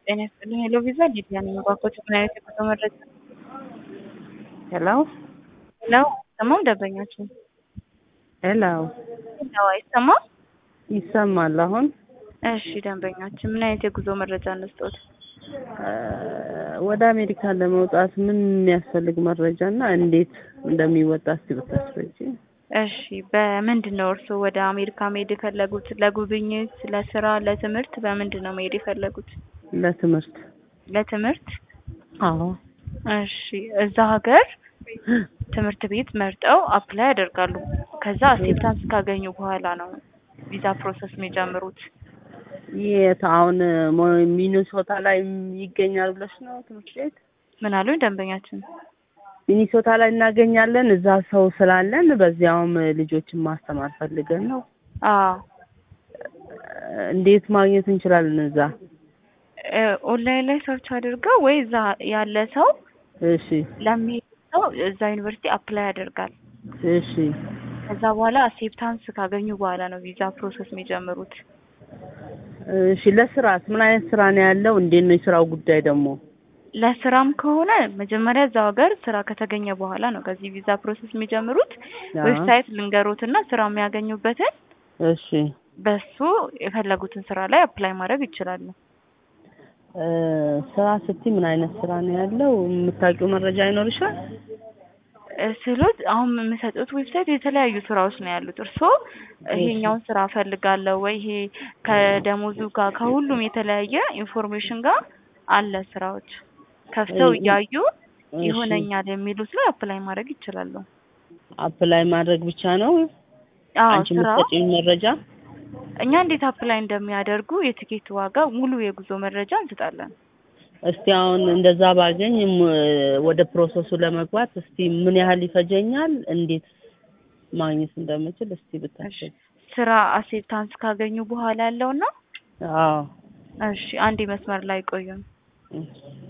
ጤና ይስጥልኝ ሄሎ ቪዛ ሊዲያ ነኝ። እባክዎት ምን አይነት የጉዞ መረጃ? ሄሎ ሄሎ አይሰማም ደንበኛችን? ሄሎ ሄሎ አይሰማም? ይሰማል አሁን? እሺ ደንበኛችን ምን አይነት የጉዞ መረጃ እንስጥዎት? እ ወደ አሜሪካ ለመውጣት ምን የሚያስፈልግ መረጃ እና እንዴት እንደሚወጣ እስቲ ብታስረጂ። እሺ በምንድን ነው እርስዎ ወደ አሜሪካ መሄድ የፈለጉት? ለጉብኝት፣ ለስራ፣ ለትምህርት? በምንድን ነው መሄድ የፈለጉት? ለትምህርት። ለትምህርት? አዎ እሺ እዛ ሀገር ትምህርት ቤት መርጠው አፕላይ ያደርጋሉ። ከዛ አክሴፕታንስ ካገኙ በኋላ ነው ቪዛ ፕሮሰስ የሚጀምሩት። የት አሁን ሞ- ሚኒሶታ ላይ ይገኛል ብለሽ ነው ትምህርት ቤት? ምን አሉኝ ደንበኛችን? ሚኒሶታ ላይ እናገኛለን። እዛ ሰው ስላለን በዚያውም ልጆችን ማስተማር ፈልገን ነው። አዎ እንዴት ማግኘት እንችላለን እዛ? እ ኦንላይን ላይ ሰርች አድርገው ወይ እዛ ያለ ሰው እሺ ለሚሄድ ሰው እዛ ዩኒቨርሲቲ አፕላይ ያደርጋል። እሺ ከዛ በኋላ አክሴፕታንስ ካገኙ በኋላ ነው ቪዛ ፕሮሰስ የሚጀምሩት። እሺ ለስራስ ምን አይነት ስራ ነው ያለው? እንዴት ነው የስራው ጉዳይ ደግሞ? ለስራም ከሆነ መጀመሪያ እዛው ሀገር ስራ ከተገኘ በኋላ ነው ከዚህ ቪዛ ፕሮሰስ የሚጀምሩት። አዎ። ዌብሳይት ልንገሮትና ስራ የሚያገኙበትን እሺ በሱ የፈለጉትን ስራ ላይ አፕላይ ማድረግ ይችላሉ። እ ስራ ስትይ ምን አይነት ስራ ነው ያለው? የምታውቂው መረጃ ይኖርሻል? እ ስሎት አሁን የምሰጡት ዌብሳይት የተለያዩ ስራዎች ነው ያሉት። እርስዎ ይሄኛውን ስራ እፈልጋለሁ ወይ ይሄ ከደሞዙ ጋር ከሁሉም የተለያየ ኢንፎርሜሽን ጋር አለ ስራዎች ከፍተው እ- እያዩ እሺ። ይሆነኛል የሚሉት ላይ አፕላይ ማድረግ ይችላሉ። አፕላይ ማድረግ ብቻ ነው? አዎ አንቺ ስራው የምትሰጪኝ መረጃ? እኛ እንዴት አፕላይ እንደሚያደርጉ የትኬት ዋጋ፣ ሙሉ የጉዞ መረጃ እንሰጣለን። እስቲ አሁን እንደዛ ባገኝ ም- ወደ ፕሮሰሱ ለመግባት እስቲ ምን ያህል ይፈጀኛል? እንዴት ማግኘት እንደምችል እስቲ ብታስብ። ስራ አክሴፕታንስ ካገኙ በኋላ ያለውና አዎ እሺ አንዴ መስመር ላይ ቆዩን። እሺ።